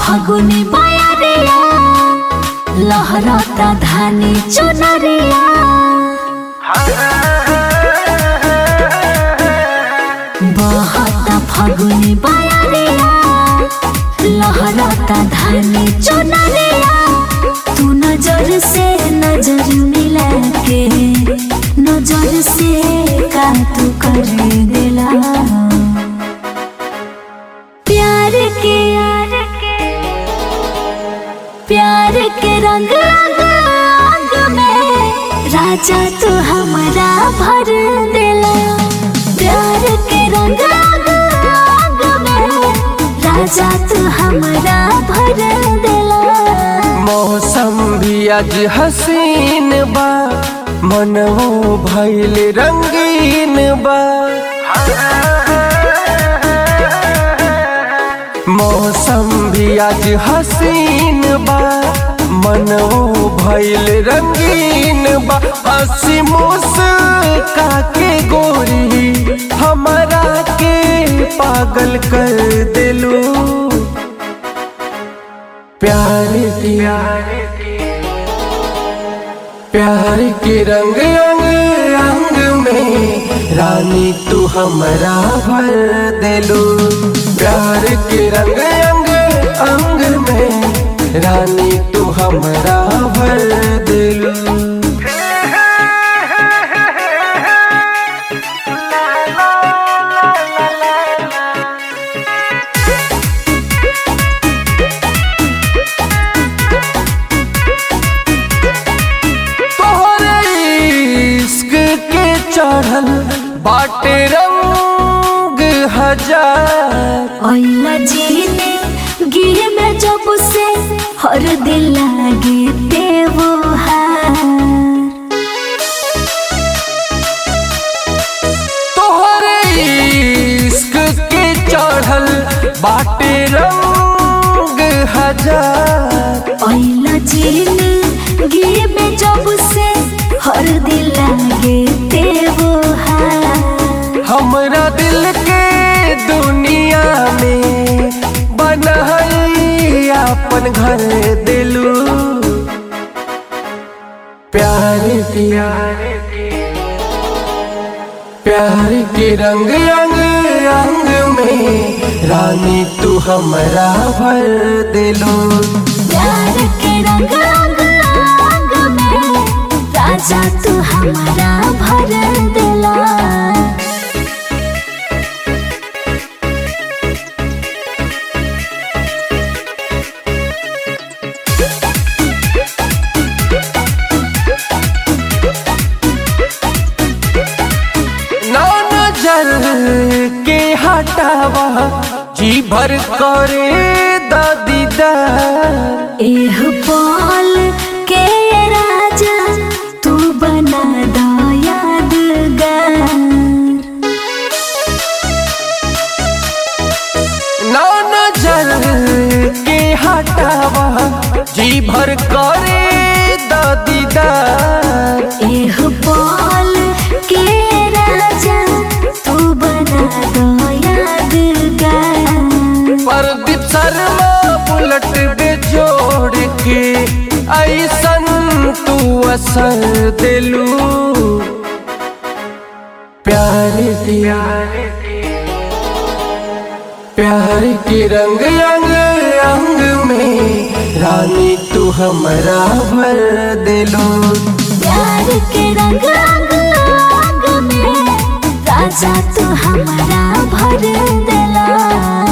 फगुनी बयरिया लहरता धानी चुनरिया बहता फगुनी बयरिया लहरता धानी चुनरिया तू नजर से नजर मिला के नजर से का तू कर दिला प्यार के प्यार के रंग रंग रंग में राजा तू हमारा भर दिला प्यार के रंग रंग रंग में राजा तू हमारा भर दिला मौसम भी आज हसीन बा मनवो भैल रंगीन बा मौसम भी आज हसीन बा मनवो भैल रंगीन बा हसी मुस्का के गोरी हमारा के पागल कर दिलू प्यार की प्यार के रंग अंग अंग में रानी तू हमारा भर दिलो प्यार के रंग अंग अंग में रानी तू हमारा भर दिलो तोहरे इश्क के चढ़ल बाटे रंग हजार ओइला जीने गिर में जब से हर दिल लागे देवो हार तोहरे इश्क के चढ़ल बाटे रंग हजार ओइला जीने गिर में जब से हर दिल लागे देवो हार हमरा दिल के दुनिया में बनहई अपन घर दिलू प्यार की प्यार के रंग अंग अंग में रानी तू हमारा भर दिलू प्यार के रंग रंग रंग में राजा तू हमारा भर दिला ना नजर के हटावा जी भर करे दीदार एह पाल के राजा तू बना दो यादगार ना नजर के हटावा जी भर करे दीदार एह पाल के राजा तू बना दो यादगार प्रदीप शर्मा बुलट बेजोड़ के ऐसन तू असर दिलू प्यार दिया प्यार के रंग अंग अंग में रानी तू हमारा भर दिलू प्यार के रंग रंग रंग में राजा तू हमारा भर दिला